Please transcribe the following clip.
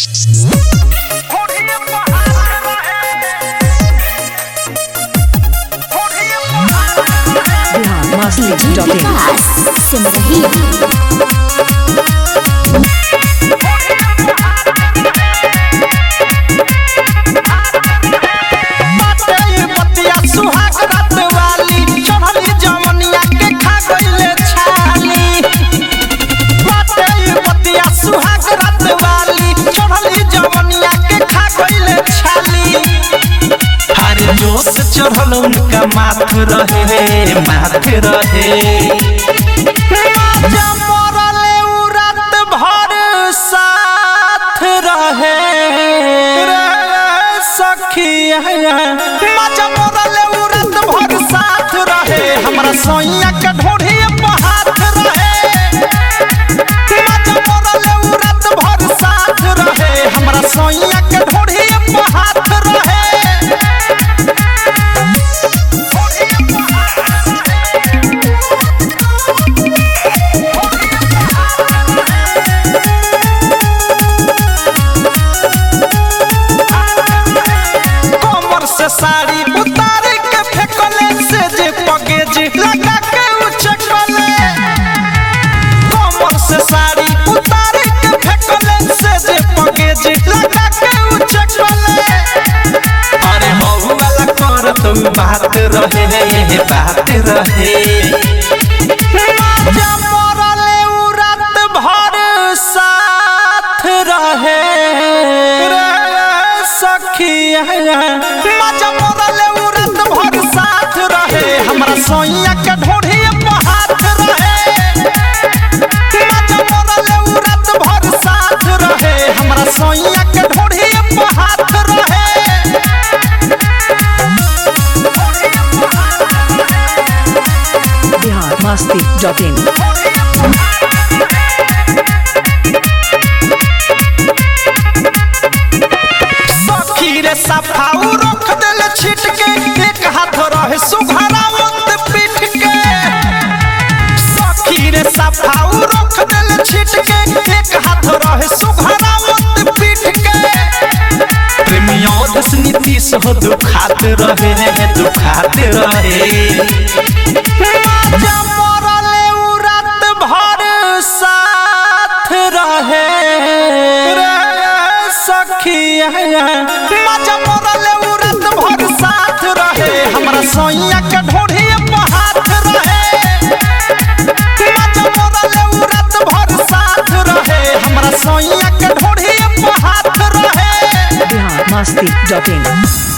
Bihar master dot in Vikas Simrahi बाटे बतिया सुहाग रात वाली चढ़ली जवनिया के खा गइले छाली बाटे बतिया सुहाग रात वाली चढ़ली जवनिया के खा गइले छाली हर जोश चढ़ल उनका माथ रहे माथ रहे माजा मरले उ रात भर साथ रहे रे सखिया माजा मरले उ रात भर साथ रहे हमरा सोइया के ढोढ़ी पे हाथ रहे माजा मरले उ रात भर साथ रहे हमरा सोइया के ढोढ़ी पे हाथ रहे कमर से साड़ी उतार के फेंकले से जे पगेज लगा के उछकले कमर से साड़ी उतार के फेंकले से जे पगेज लगा के उछकले अरे हऊ वाला कर तुम बात रहे बात रहे माजा मरले उ रात भर साथ रहे रे सखिया माजा मरले उ रात भर साथ रहे हमरा सोइया के ढोढ़ी पे हाथ रहे माजा मरले उ रात भर साथ रहे हमरा सोइया के ढोढ़ी पे हाथ रहे बिहार मास्ती डॉट इन सखी रे सफाऊ रख दिल छिट के एक हाथ रहे सुघरावत पीठ के सखी रे सफाऊ रख दिल छिट के एक हाथ रहे सुघरावत पीठ के प्रेमियों दस नीतीश हो दुखात रहे दुखात रहे माजा मरले उ रात भर साथ रहे रे सखिया माजा मरले उ रात भर साथ रहे हमरा सोइया के ढोढ़ी पे हाथ रहे माजा मरले उ रात भर साथ रहे हमरा सोइया के ढोढ़ी पे हाथ रहे बिहार मास्ती डॉट इन